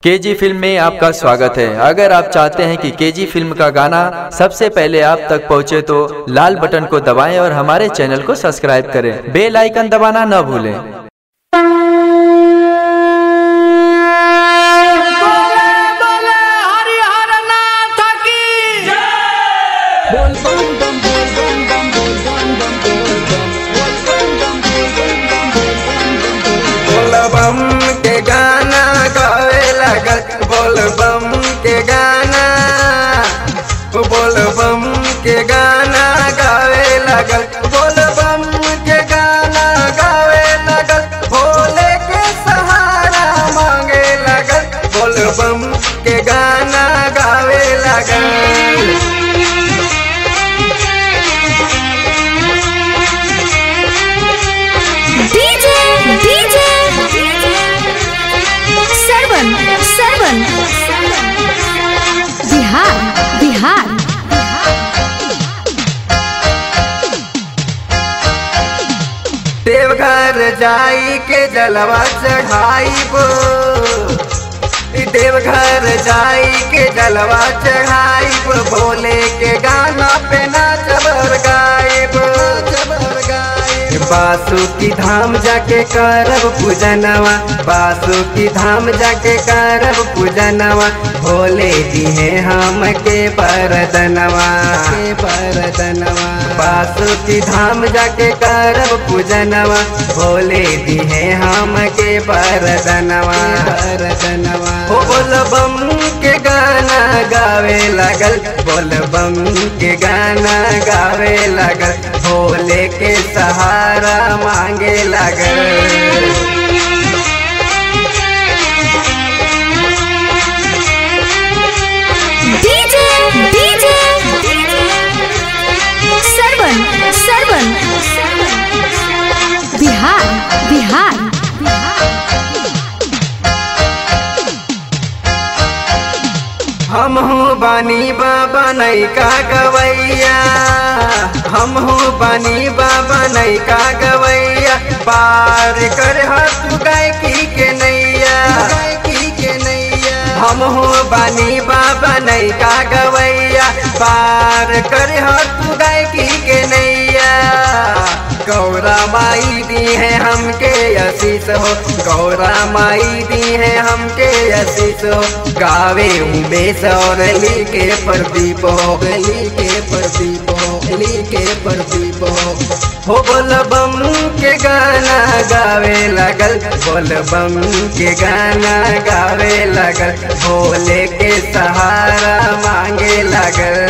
KG film में आपका स्वागत है अगर आप चाहते हैं कि केजी फिल्म का गाना सबसे पहले आप तक पहुंचे तो लाल बटन को दबाएं और हमारे चैनल को सब्सक्राइब करें बेल आइकन दबाना न भूलें बोले बोले हरिहर नाथ की बोलबम के गाना गावे लगल बोलबम के गाना बोलबम के गाना गावे लगल बोलबम के गाना गावे लगल भोले के सहारा मांगे लगल बोलबम के गाना गावे लगल डीजे डीजे सरवन सरवन बिहार बिहार देवघर जाई के जलवा चढ़ाइबो देवघर जाई के जलवा चढ़ाइब भोले के गाना पे नाचबर गाइब जबर गाइब बासु की धाम जाके करब पूजनवा बासु की धाम जाके करब पूजनवा भोले दिहे हम के बरदनवा के बरदनवा बासु की धाम जाके करब पूजनवा भोले दिहे हम के बरदनवा बरदनवा हो बोल बम के गाना गावे लगल बोल बम के गाना गावे लगल भोले के सहारा मांगे लगल डीजे डीजे सरवन सरवन बिहार बिहार हम हूँ बानी बाबा नैका गवैया हम हूँ बानी बाबा नैका गवैया पार कर हाथ गायकी के नैया गायकी के नैया हम हूँ बानी बाबा नैका गवैया पार कर हाथ गायकी के नैया गौरा माई दी है हमके आशीष हो गौरा माई दी है हमके आशीष हो गावे उमेश और ली के प्रदीप हो ली के प्रदीप हो ली के प्रदीप हो हो बोल बम के गाना गावे लगल बोल बम के गाना गावे लगल भोले के सहारा मांगे लगल